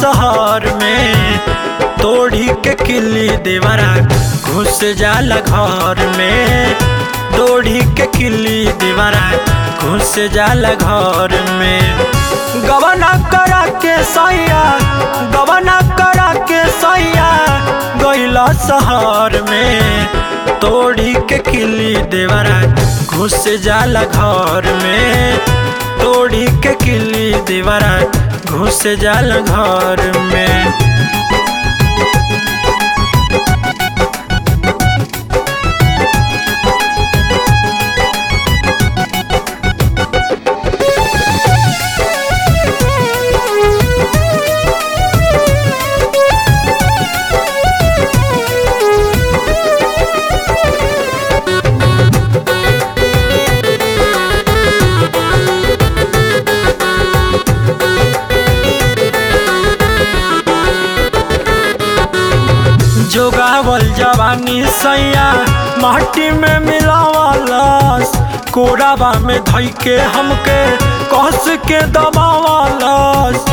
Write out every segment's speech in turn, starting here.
शहर में तोड़ी के किल्ली देवरा घुस जाला घर में तोड़ी के किल्ली देवरा घुस जाला घर में गवना करा के सैया गवना करा के सैया गैला शहर में तोड़ी के किल्ली देवरा घुस जाला घर में तोड़ी के किल्ली देवरा घुस जाला घर में जोगावल जवानी सैया माटी में मिलावालस कोराबा में धई के हमके कस के दबावालस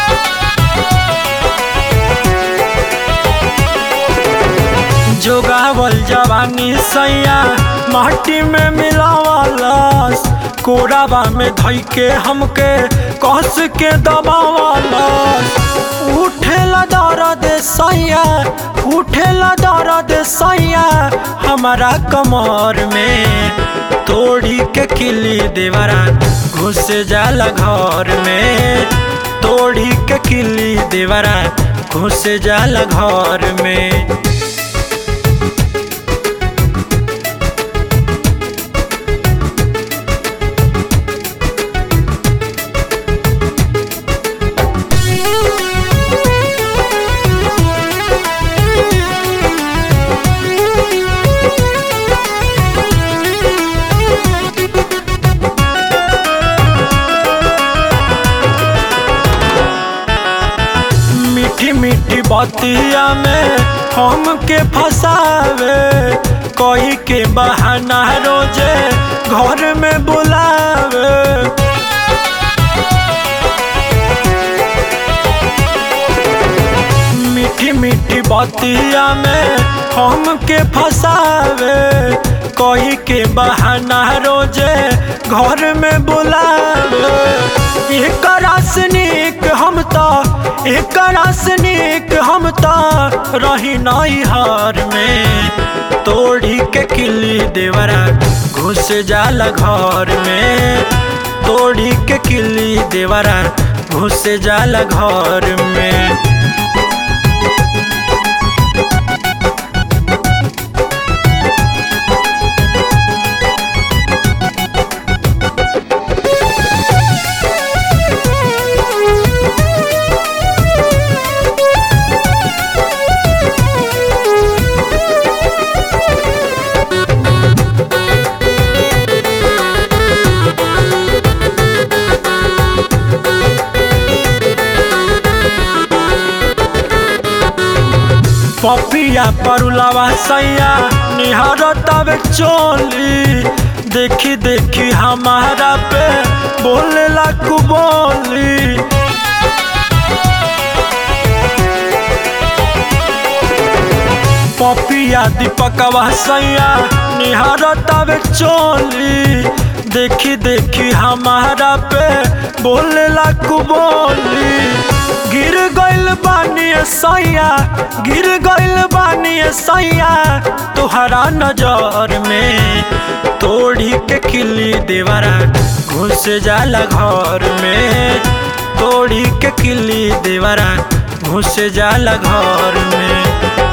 जोगावल जवानी सैया माटी में मिलावालस कोराबा में धई के हमके कस के दबावालस उठेला दर्द सैया उठेला दर्द सैया हमारा कमर में तोड़ी के किली देवरा घुस जाला घर में तोड़ी के किली देवरा घुस जाला घर में मीठी मीठी बतिया में हमके फसावे कोई के बहाना रोजे घर में बुलावे मीठी मीठी बतिया में हमके फसावे कोई के बहाना रोजे घर में बुलावे एक रासनिक हम तो एक रासनिक हम तो रही नई हार में तोड़ी के किल्ली देवरा घुस जाला घर में तोड़ी के किल्ली देवरा घुस जाला घर में पपिया परुलावा सैया निहार तब चोली देखी देखी हमारा पे बोले लाकू बोली पपिया दीपकवा सैया निहार तब चोली देखी देखी हमारा पे बोले लाकू बोली गिर गइल बानी सैया गिर गइल बानी सैया तुहरा नजर में तोड़ी के किल्ली देवरा घुस जाला घर में तोड़ी के किल्ली देवरा घुस जाला घर में